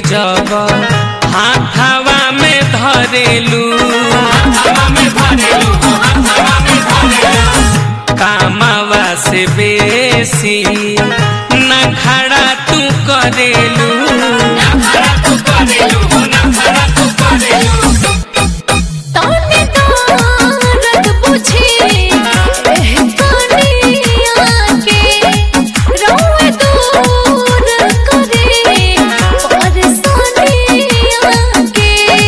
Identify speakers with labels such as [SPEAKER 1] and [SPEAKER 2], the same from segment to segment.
[SPEAKER 1] जब हाथावा में धरेलू कामावा से बेसी न खड़ा तू करेलू
[SPEAKER 2] तोने दर्द बुझी एह कनिया के रोए दूर करे परेशानिया के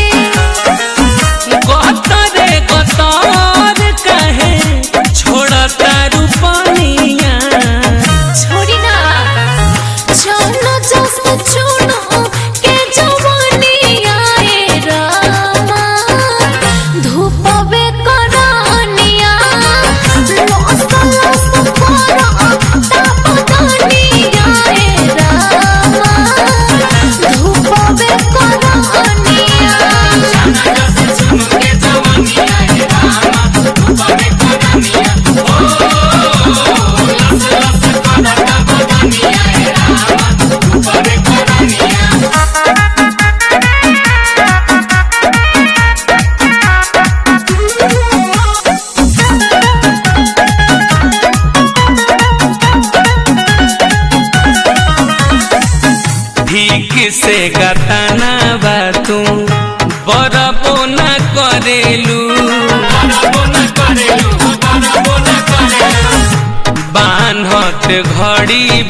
[SPEAKER 1] गतरे गतर कहे छोड़ता रूपनिया
[SPEAKER 2] छोड़ी ना चलो जस चुनो के जवानिया ए रामा धूपवे करानिया लस लस करा तापदानिया ए रामा धूपवे करानिया
[SPEAKER 1] ठीक से गताना बा तू बरबो न करेलू बान्हत घड़ी